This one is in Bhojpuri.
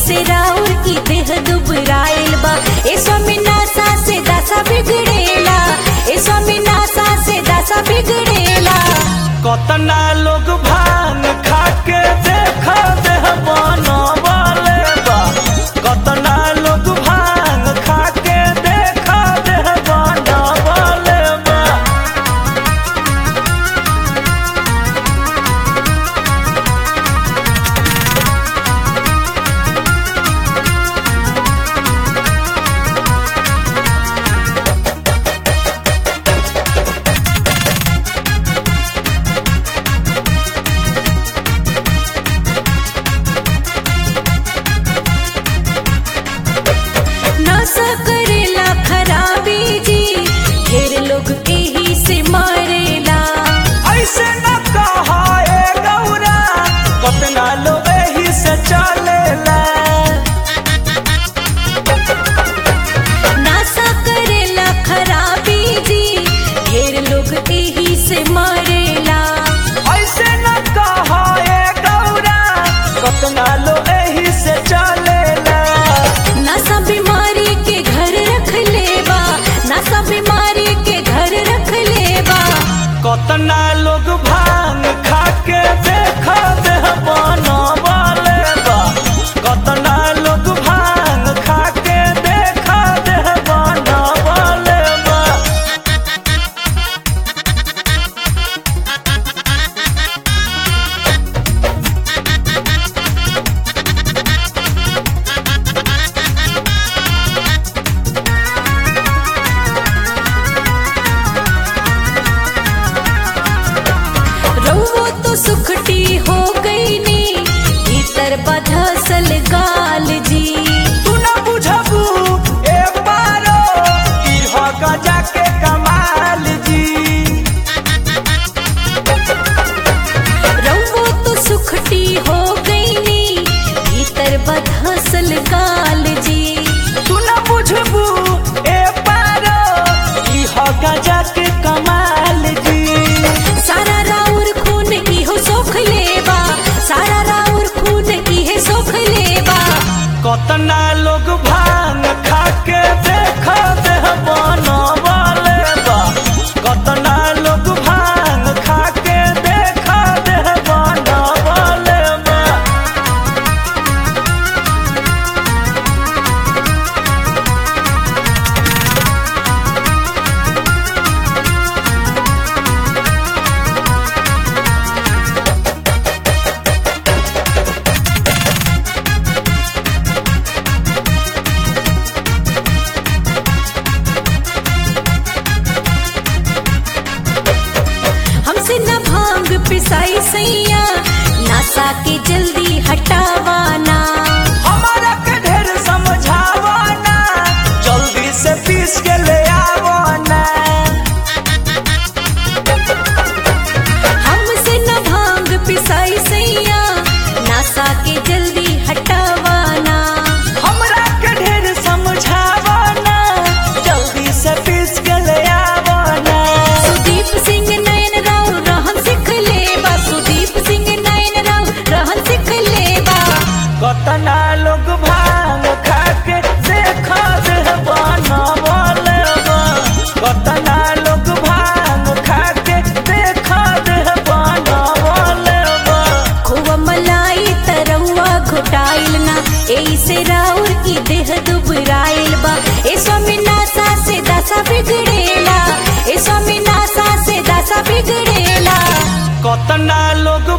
से राउर की देह दुबराइल बा ए स्वामी नासा से दशा बिगड़ेला ए स्वामी नासा से दशा बिगड़ेला कतना लोग भांग खा के देख देह बनवले बा कतना लोग भांग खा के देख देह बनवले बा नशा करेला खराबी जी ढेर लोग एही से मरेला ऐसे न कहा ए गौरा कतना लोग एही से चलेला नशा करेला खराबी जी ढेर लोग एही से मरेला ऐसे न कहा ए गौरा कतना लोग एही से चलेला नशा बीमारी के घर रख लेबा नशा बीमारी के घर रख लेबा कतना लोग भांग खा के देख देह बनवले बा कतना लोग भांग खा के देख देह बनवले बा रउओ तो सुखटी हो गई नी भीतर बधसल गाल जी तू न बुझबू ए पारो ई हो गजा के कमाल जी रउओ तो सुखटी हो गई नी भीतर बधसल गाल जी तू न बुझबू ए पारो ई हो गजा के कमाल जी सारा राउर खून इहो सोख लेबा सारा राउर खून इहे सोख लेबा कतना लोग भांग खा के देख देह बनवले बा कतना लोग भांग खा के देख देह बनवले बा हमसे न भांग पिसाई सैया नासा के जल्दी हटावाना हमारा के ढेर समझावना जल्दी से पीस के ले आवना हमसे न भांग पिसाई सैया नासा के जल्दी हटावाना हमरा के ढेर समझावना जल्दी से पीस के ले आवना सुदीप सिंह नयन राव रहन सिख लेबा सुदीप सिंह नयन राव रहन सिख लेबा कतना लोग भांग खा के देख देह बनवले बा कतना लोग भांग खा के देख देह बनवले बा खोवा मलाई तरौआ घोटाइल ना ऐसे राउर की देह दुबराइल बा ए स्वामी नासा से दशा बिगड़ेला ए स्वामी नासा से दशा बिगड़ेला कतना लोग